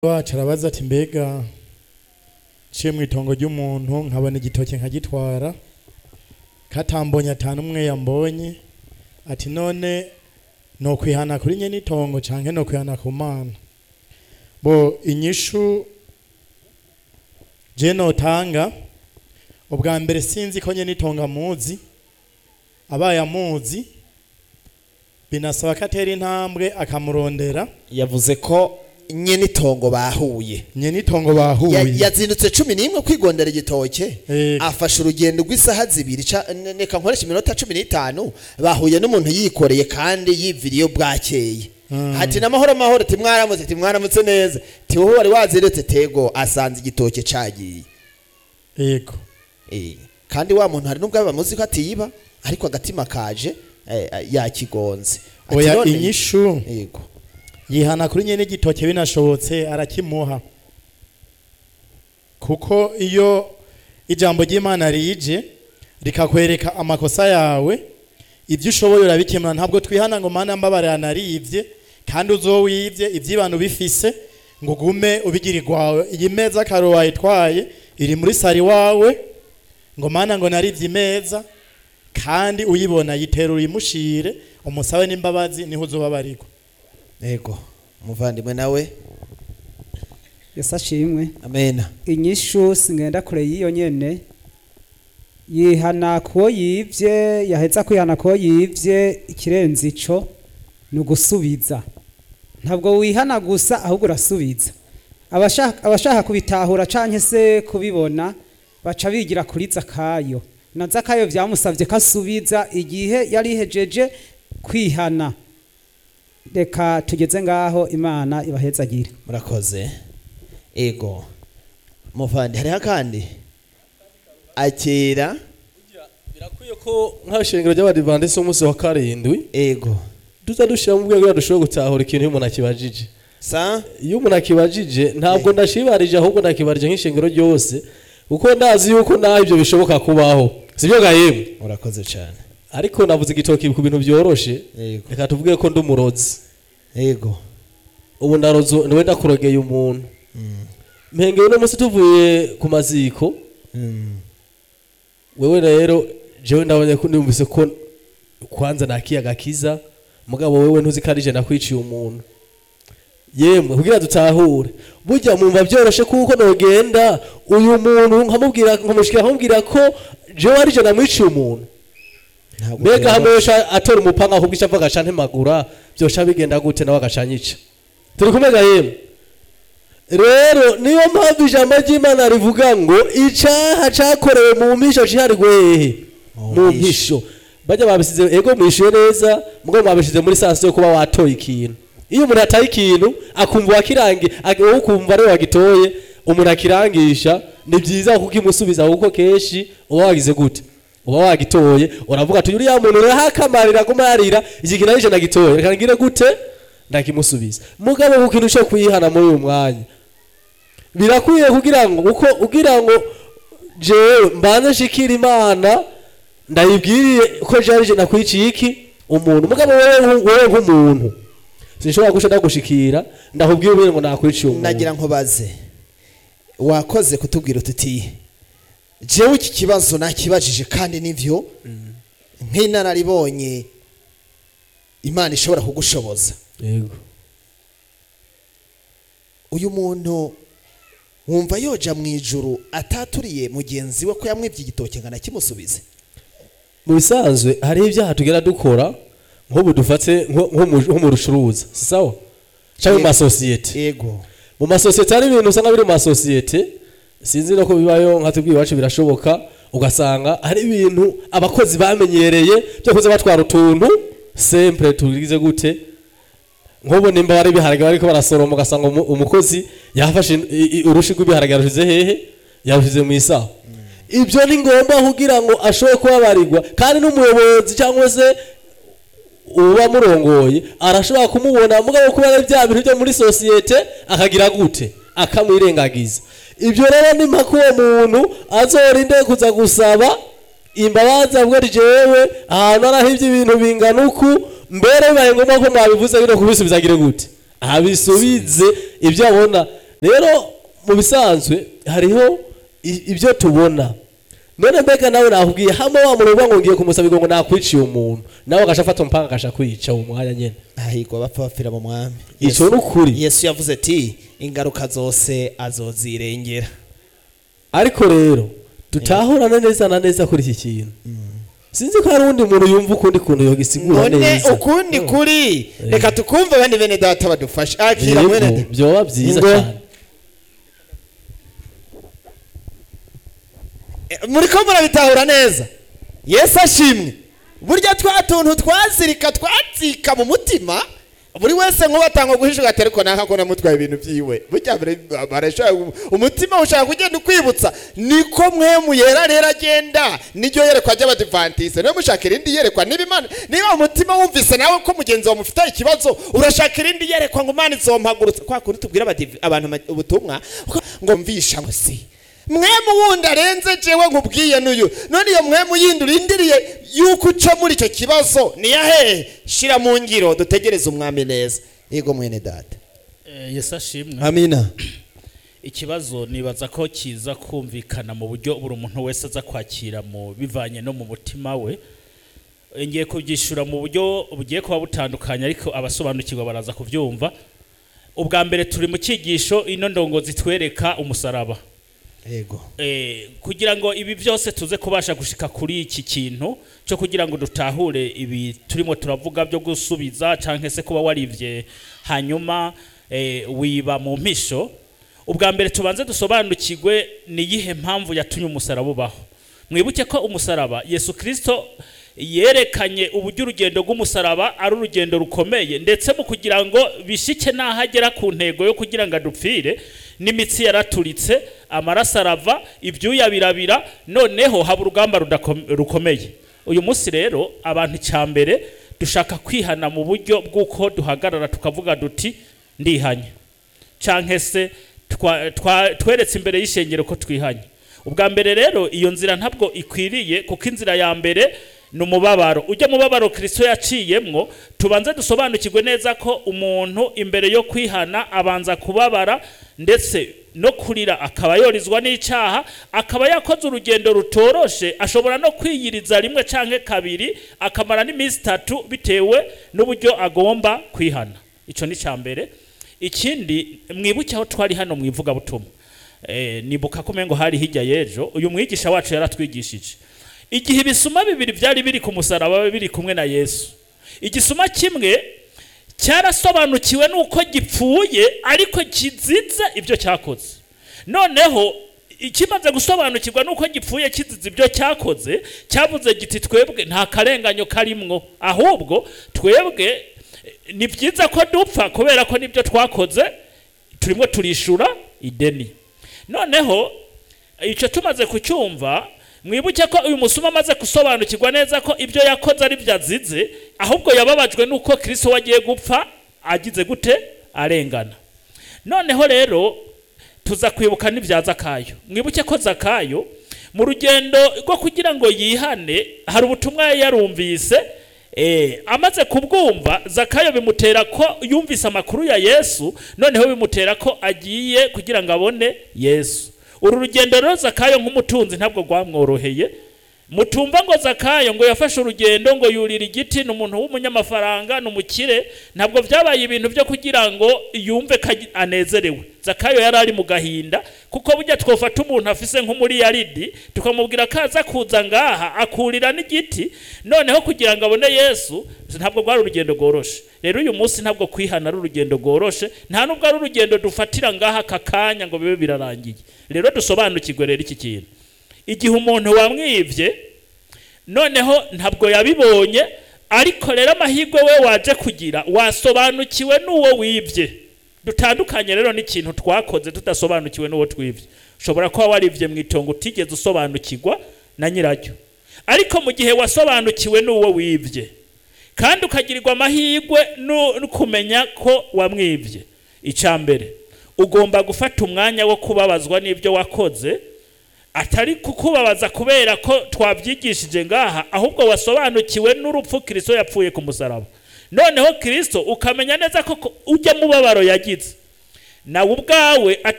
wacu arabaza ati mbega nciye mu itongo ry'umuntu nkabona igitoki nkagitwara katambonye atanu umwe yambonye ati none no kwihana kuri nye n'itongo canke no kwihana ku mana bo inyishu je notanga ubwa mbere sinzi ko nye n'itongo amuzi abaye amuzi binasaba ko atera intambwe akamurondera yavuze ko nyene itongo bahuye nye n'itongo Ya- bahuye yazindutse cumi n'imwe kwigondera igitoke Yego. afashe urugendo rw'isaha zibiri ca- ne- reka nkoresha iminota cumi n'itanu bahuye n'umuntu yikoreye kandi yiviriye bwakeye ati n'amahoro amahoro ati mwaramutse ati mwaramutse neza ti wowe wari wazindutse tego asanze igitoke cagiye yego Eh, kandi wa muntu hari n'ubwo bamuzi ko atiyiba ariko agatima kaje eh, eh, yakigonze Ati oya none- inyishu yego yihana kuri nyene igitoke binashobotse arakimuha kuko iyo ijambo ry'imana rije rikakwereka amakosa yawe ibyo ushoboye urabikemura ntabwo twihana ngo mana mbabarira narivye kandi uzowivye ivyibano bifise ngo ugume ubigirirwawe iyi meza karo wayitwaye iri muri sari wawe ngo mana ngo narivye imeza kandi uyibona yitera uyimushire umusabe n'imbabazi niho uzobabarirwa yego umuvandimwe nawe yesi ashimwe amena inyishu singenda kure y'iyo nyene yihana kuwo yivye yaheza kwihana kuwo yivye ikirenze ico ni ugusubiza ntabwo wihana gusa ahubwo urasubiza abashaka abashaka kubitahura canke se kubibona baca bigira kuri zakayo na zakayo vyamusavye ko asubiza igihe yari ihejeje kwihana reka tugeze ngaho imana ibahezagire murakoze ego muvandi hariho akandi akira birakwiye ko nk'abashengero ry'abadivantisi b'umunsi wa karindwi ego tuza dushyira mu rwego kugira dushobore gutahura ikintu iyo umuntu akibajije sa iyo umuntu akibajije ntabwo ndashibarije ahubwo ndakibarije nk'ishengero ryose kuko ndazi yuko naho ibyo bishoboka kubaho sibyo gahemu murakoze cyane ariko navuze igitoki ku bintu byoroshe ego reka tuvuge ko ndi umurozi ego ubu ndaroze niwe ndakurogeye umuntu mpengeye uno munsi tuvuye ku maziko Mm. wewe rero jewe ndabonye ko numvise ko kwanza nakiyaga kiza mugabo wewe ntuzi ko ari je nakwiciye umuntu yemwe kugira dutahure burya mumva byoroshe kuko nogenda uyu muntu nkamubwira nkamushikira nkamubwira ko jewe ari je namwiciye umuntu Ntabwo mbega byoroshye. hamwe yosha atora umupanga ahubwo ico avuga aca ntemagura byosha bigenda gute nawe agacanyica turi kumega yemwe rero niyo mpamvu ijambo ry'imana rivuga ngo icaha cakorewe mu mpisho ciharigwe hehe Mu mu mpisho. mpisho bajya babisize ego mwishuye neza mugabo mwabishize muri sansi yo kuba watoye ikintu iyo umuntu ataye ikintu akumva wakirangi wowe ukumva ariwe wagitoye umuntu akirangisha ni byiza kuko imusubiza kuko kenshi uba wagize gute uba wagitoye uravuga ati uriya muntu urahakamarira aguma yarira iki kintu arije nagitoye reka ngire gute ndakimusubiza mugabo ku kintu cyo kuyihana muri uyu mwanya birakwiye kugira ngo uko ugira ngo jewe mbanze nshikira imana ndayibwiriye ko jarije nakwiciye iki umuntu mugabo wewe nku- wewe nk'umuntu sinshobora gusha ndagushikira ndakubwira ubwire ngo nakwiciye umuntu nagira nkubaze wakoze kutubwira ututi jewe iki kibazo nakibajije kandi nivyo nk'inararibonye imana ishobora kugushoboza yego uyu muntu wumva yoja mu ijuru ataturiye mugenzi we ko yamwibye igitoki ngo anakimusubize mu bisanzwe hariho ibyaha tugera dukora nk'ubu dufate nko nko mu- nko mu rucuruza si sawa cyangwa mu Yego. masosiyete ego mu masosiyete hari ibintu usanga biri mu masosiyete sinzi no ko bibayo nka tubwiye iwacu birashoboka ugasanga hari ibintu abakozi bamenyereye byo kuza batwara utuntu sempre tugize gute nk'ubu nimba bari ibiharage bariko barasoroma ugasanga umu- umukozi yafashe i- i- urushi rw'ibiharage yarushize hehe yarushize mu isaho ibyo ni ngombwa kugira ngo ashobore kubabarirwa kandi n'umuyobozi cyangwa se uba murongoye arashobora kumubona mugabo kuba ari bya bintu byo muri sosiyete akagira gute akamwirengagiza ibyo rero ni mpaka uwo muntu azorinde kuza gusaba imbabazi avuga ati jewe ahantu arahivye ibintu bingana uku mbere bibaye ngombwa ko mwabivuze bino kubisubiza agire gute abisubize ibyo abona rero mu bisanzwe hariho i- ibyo tubona none mbega nawe nakubwiye hamwe wa muntu uvuga ngo ngiye kumusaba ngo nakwiciye umuntu nawe agasha afata umupanga agasha kwica uwo mwanya nyene ahigwa bapfa bapfira mu mwami ico ni ukuri yesu yavuze ati ingaruka zose azozirengera ariko rero tutahurana neza na neza kuri iki kintu sinzi ko hari undi muntu yumva ukundi kuntu yogisigura none neza ukundi kuri reka tukumve bane bene data badufashe akira mwene Yego, data. vyoba vyiza Ingo. cyane Eh, muriko murabitahura neza yesu ashimwe burya twa tuntu twazirika twazika mu mutima buri wese nk'ubatanga guhisha ugatera ariko naka ko namutwaye ibintu byiwe burya bare- barashaka umutima ushaka kugenda ukwibutsa niko mwe muyera rero agenda niryo yerekwa ry'abadivantise niyo mushaka irindi yerekwa niba imana niba umutima wumvise nawe ko mugenzi wawe mufite ikibazo urashaka irindi yerekwa ngo imana izompagurutse kwa kundi tubwira abadiv- abantu ama- ubutumwa ngo mvisha ngo si mwemu wundi arenze jewe nkubwiye n'uyu none iyo mwemu yindi urindiriye yuko uca muri icyo kibazo niyahehe shira mu ngiro dutegereze umwami neza yego mwene data Eh, yesu ashimwe amina ikibazo nibaza ko kiza kumvikana mu buryo buri muntu wese aza kwakira mu bivanye no mu mutima we Eh, ngiye kubyishura mu buryo bugiye kuba butandukanye ariko abasobanukirwa baraza kubyumva ubwa mbere turi mu cyigisho ino ndongozi twereka umusaraba yego Eh, kugira ngo ibi byose tuze kubasha gushika kuri iki kintu cyo kugira ngo dutahure ibi turimo turavuga byo gusubiza cyangwa se kuba warivye hanyuma eh, wiba mu mpisho ubwa mbere tubanze dusobanukirwe ni iyihe mpamvu yatumye umusaraba ubaho mwibuke ko umusaraba yesu kirisito yerekanye uburyo urugendo rw'umusaraba ari urugendo rukomeye ndetse mu kugira ngo bishike n'aho agera ku ntego yo kugira ngo adupfire n'imitsi yaraturitse amaraso arava ibyuya birabira noneho haba urugamba rudako- rukomeye uyu munsi rero abantu icya mbere dushaka kwihana mu buryo bw'uko duhagarara tukavuga duti ndihanye cyangwa se twa- twa- tweretse imbere y'ishengero ko twihanye ubwa mbere rero iyo nzira ntabwo ikwiriye kuko inzira ya mbere ni umubabaro ujya mubabaro kirisito yaciyemwo tubanze dusobanukirwe neza ko umuntu imbere yo kwihana abanza kubabara ndetse no kurira akaba yorizwa n'icyaha akaba yakoze urugendo rutoroshe ashobora no kwiyiriza rimwe cyangwa kabiri akamara n'iminsi itatu bitewe n'uburyo agomba kwihana icyo ni icya mbere ikindi mwibuke aho twari hano mu ivugabutumwa eh, nibuka ko umengo hari hirya y'ejo uyu mwigisha wacu yaratwigishije igihe ibisuma bibiri byari biri ku musaraba biri kumwe na yesu igisuma kimwe cyarasobanukiwe nuko gipfuye ariko kizize ibyo cyakoze noneho ikimaze gusobanukirwa nuko gipfuye kizize ibyo cyakoze cyavuze giti twebwe nta karenganyo karimwo ahubwo twebwe eh, ni byiza ko dupfa kubera ko nibyo twakoze turimo turishura ideni noneho icyo tumaze kucyumva mwibuke ko uyu musuma amaze gusobanukirwa neza ko ibyo yakoze ari byo azize ahubwo yababajwe n'uko kirisito we agiye gupfa agize gute arengana noneho rero tuza kwibuka n'ibya zakayo mwibuke ko zakayo mu rugendo rwo kugira ngo yihane hari ubutumwa yari yarumvise eh, amaze kubwumva zakayo bimutera ko yumvise amakuru ya yesu noneho bimutera ko agiye kugira ngo abone yesu uru rugendo rero zakayo nk'umutunzi ntabwo rwamworoheye mutumva ngo zakayo ngo yafashe urugendo ngo yurira igiti ni umuntu w'umunyamafaranga ni umukire ntabwo byabaye ibintu byo kugira ngo yumve ko agi- anezerewe zakayo yari ari mu gahinda kuko burya twofata umuntu afise nk'umuriyaridi tukamubwira ko aza kuza ngaha akurira n'igiti noneho kugira ngo abone yesu ntabwo rwari urugendo rworoshe rero uyu munsi ntabwo kwihana ari urugendo rworoshe nta nubwo ari urugendo dufatira ngaha aka kanya ngo bibe birarangiye rero dusobanukirwe rero iki kintu igihe umuntu wamwibye noneho ntabwo yabibonye ariko rero amahirwe we waje kugira wasobanukiwe n'uwo wibye dutandukanye rero n'ikintu twakoze tudasobanukiwe n'uwo twibye ushobora kuba waribye mu itongo utigeze usobanukirwa na nyiraryo ariko mu gihe wasobanukiwe n'uwo wibye kandi ukagirirwa amahirwe no no kumenya ko wamwibye icya mbere ugomba gufata umwanya wo kubabazwa n'ibyo wakoze atari kukubabaza kubera ko twabyigishije ngaha ahubwo wasobanukiwe n'urupfu kirisito yapfuye ku musaraba noneho kirisito ukamenya neza ko ko ujya mubabaro yagize nawe ubwawe ata